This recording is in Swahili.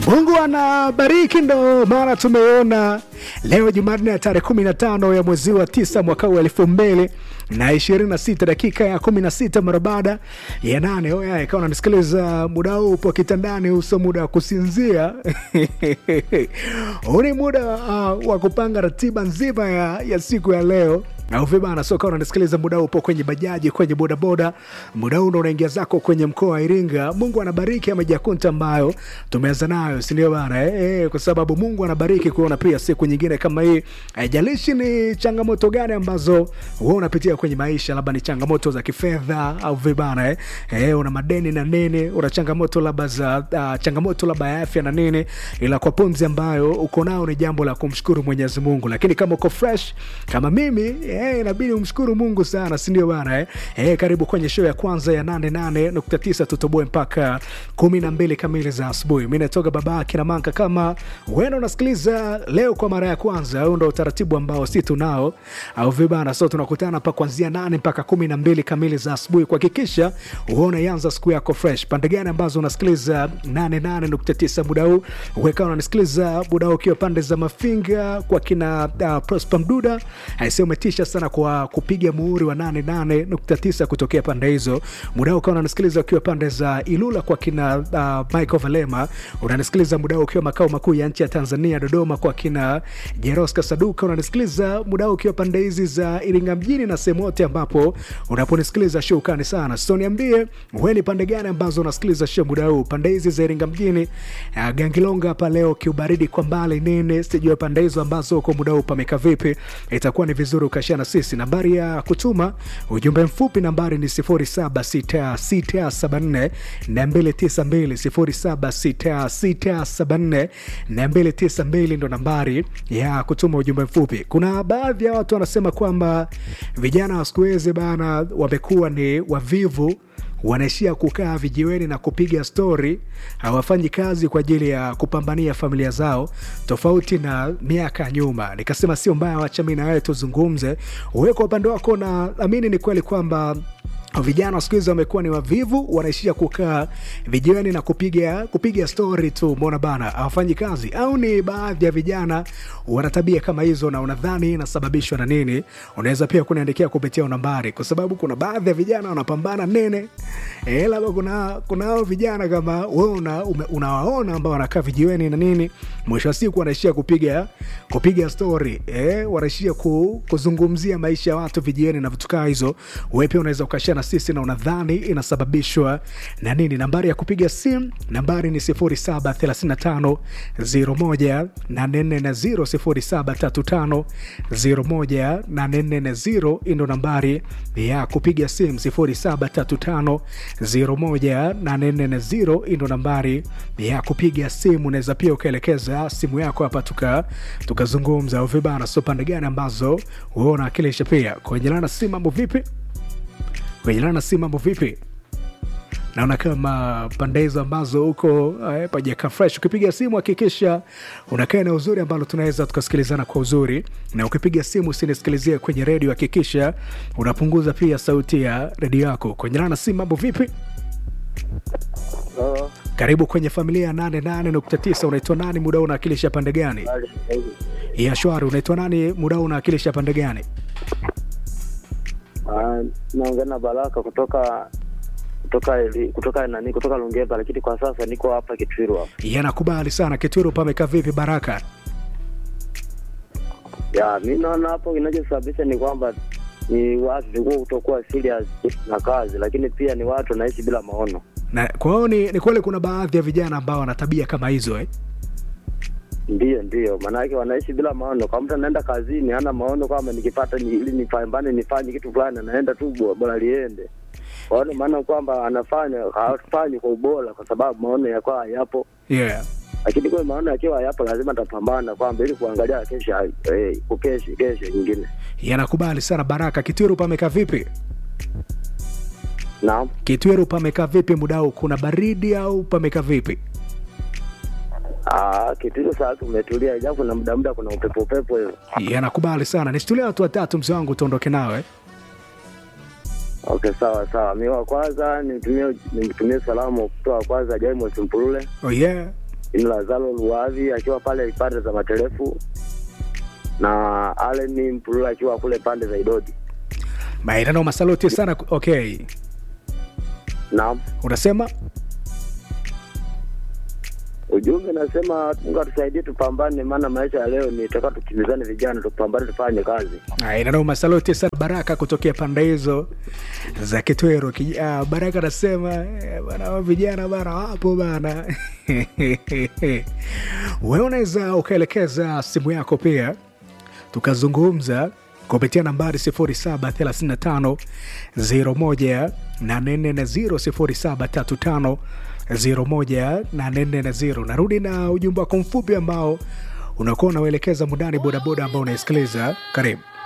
Mungu anabariki, ndo maana tumeona leo Jumanne ya tarehe 15 ya mwezi wa tisa mwaka huu elfu mbili na ishirini na sita dakika ya kumi na sita mara baada ya nane. Oya, ikawa unanisikiliza muda huu upo kitandani, uso muda wa kusinzia huu ni muda uh, wa kupanga ratiba nzima ya, ya siku ya leo au vibana soka unanisikiliza muda huu upo kwenye bajaji kwenye bodaboda muda huu ndo unaingia zako kwenye mkoa wa iringa mungu anabariki amejakunta ambayo tumeanza nayo sindio bana eh, eh, kwa sababu mungu anabariki kuona pia siku nyingine kama hii haijalishi ni changamoto gani ambazo we unapitia kwenye maisha labda ni changamoto za kifedha au vibana eh, eh, una madeni na nini una changamoto labda za uh, changamoto labda ya afya na nini ila kwa pumzi ambayo uko nao ni jambo la kumshukuru mwenyezi mungu lakini kama uko fresh kama mimi eh, inabidi umshukuru mungu sana sindio bana eh? Eh, karibu kwenye show ya kwanza ya 88.9 tutoboe mpaka 12 kamili za asubuhi mi natoka baba kinamanka kama wena unasikiliza leo kwa mara ya kwanza au ndo utaratibu ambao si tunao au vibana so tunakutana pa kuanzia 8 mpaka 12 kamili za asubuhi kuhakikisha uone yanza siku yako fresh pande gani ambazo unasikiliza 88.9 muda huu weka unanisikiliza muda huu ukiwa pande za mafinga kwa kina uh, prosper mduda aise umetisha sana kwa kupiga muhuri wa 88.9 kutokea pande hizo muda huu ukawa unanisikiliza ukiwa pande za ilula kwa kina uh, michael valema unanisikiliza muda huu ukiwa makao makuu ya nchi ya tanzania dodoma kwa kina jeroska saduka unanisikiliza muda huu ukiwa pande hizi za iringa mjini na sehemu yote ambapo unaponisikiliza show kani sana so niambie we ni pande gani ambazo unasikiliza show muda huu pande hizi za iringa mjini uh, gangilonga hapa leo kiubaridi kwa mbali nini sijue pande hizo ambazo uko muda huu pameka vipi itakuwa ni vizuri ukashia na sisi nambari ya kutuma ujumbe mfupi nambari ni 076674 292 076674 ndo nambari ya kutuma ujumbe mfupi kuna baadhi ya watu wanasema kwamba vijana wa siku hizi bana wamekuwa ni wavivu wanaishia kukaa vijiweni na kupiga stori hawafanyi kazi kwa ajili ya kupambania familia zao tofauti na miaka ya nyuma nikasema sio mbaya wacha mi na wewe tuzungumze uwe kwa upande wako na amini ni kweli kwamba vijana siku hizi wamekuwa ni wavivu wanaishia kukaa vijiweni na kupiga kupiga stori tu mona bana hawafanyi kazi au ni baadhi ya vijana wana tabia kama hizo na unadhani inasababishwa na nini unaweza pia kuniandikia kupitia nambari kwa sababu kuna baadhi ya vijana wanapambana nene e, labda kuna kuna hao vijana kama we una, ume- unawaona ambao wanakaa vijiweni na nini mwisho wa siku wanaishia kupiga kupiga stori e, wanaishia ku, kuzungumzia maisha ya watu vijiweni na vitu kaa hizo we pia unaweza ukashia na sisi na unadhani inasababishwa na nini nambari ya kupiga simu nambari ni 0735 01 0735 01 ndo nambari ya kupiga simu 0735 01 ndo nambari ya kupiga simu unaweza pia ukaelekeza simu yako hapa tuka tukazungumza uvibana so pande gani ambazo huwa unawakilisha pia kuenjelana si mambo vipi kuenjelana si mambo vipi naona kama pande hizo ambazo huko eh, pajaka fresh ukipiga simu hakikisha unakaa na uzuri ambalo tunaweza tukasikilizana kwa uzuri na ukipiga simu usinisikilizie kwenye redio hakikisha unapunguza pia sauti ya redio yako kuenjelana si mambo vipi Oh, karibu kwenye familia ya 88.9 unaitwa nani muda huu unawakilisha pande gani hali sahihi. ya shwari unaitwa nani muda huu unawakilisha pande gani Ah, naongea na Baraka kutoka kutoka ili- kutoka nani kutoka Lungeva, lakini kwa sasa niko hapa Kitwiru hapa. yanakubali sana kituru pamekaa vipi baraka Ya, mi naona hapo kinachosababisha ni kwamba ni watu tulikuwa kutokuwa serious na kazi, lakini pia ni watu wanaishi bila maono. na kwa hiyo ni, ni kweli kuna baadhi ya vijana ambao wana tabia kama hizo eh? Ndiyo, ndiyo, maanake wanaishi bila maono. Kwa mtu anaenda kazini hana maono kwamba nikipata ni, ili nipambane nifanye kitu fulani, anaenda tu bo- bora liende. Kwa hiyo maana kwamba anafanya hafanyi kwa ubora, kwa sababu maono yakuwa hayapo yeah. lakini kwa maana akiwa yapo lazima atapambana kwamba ili kuangalia kesho eh, kukesho kesho nyingine. yanakubali sana baraka kitwiru pamekaa vipi Naam, kitwiru pamekaa vipi mudau kuna baridi au pamekaa vipi ah, kitu hicho sasa umetulia, japo na muda muda kuna upepo upepo hiyo. yanakubali sana nisitulia watu watatu mzee wangu tuondoke nawe Okay, sawa sawa. Mi wa kwanza nimtumie nimtumie salamu kutoa kwanza Jaimos Mpulule, oh yeah ni Lazaro Luavi akiwa pale pande za Matelefu na Allen Mpulula akiwa kule pande za Idodi. maenano masaluti sana okay Naam, unasema ujumbe nasema Mungu atusaidie tupambane, maana maisha ya leo ni taka tukimbizane, vijana tupambane, tufanye kazi. inanao masaluti sana baraka kutokea pande hizo za kitwero Kij- ah, baraka anasema eh, bana hao vijana bana wapo bana wewe unaweza ukaelekeza simu yako pia tukazungumza kupitia nambari 0735 01 0735 01 narudi na ujumbe wako mfupi ambao unakuwa unauelekeza mundani bodaboda ambao unaisikiliza karibu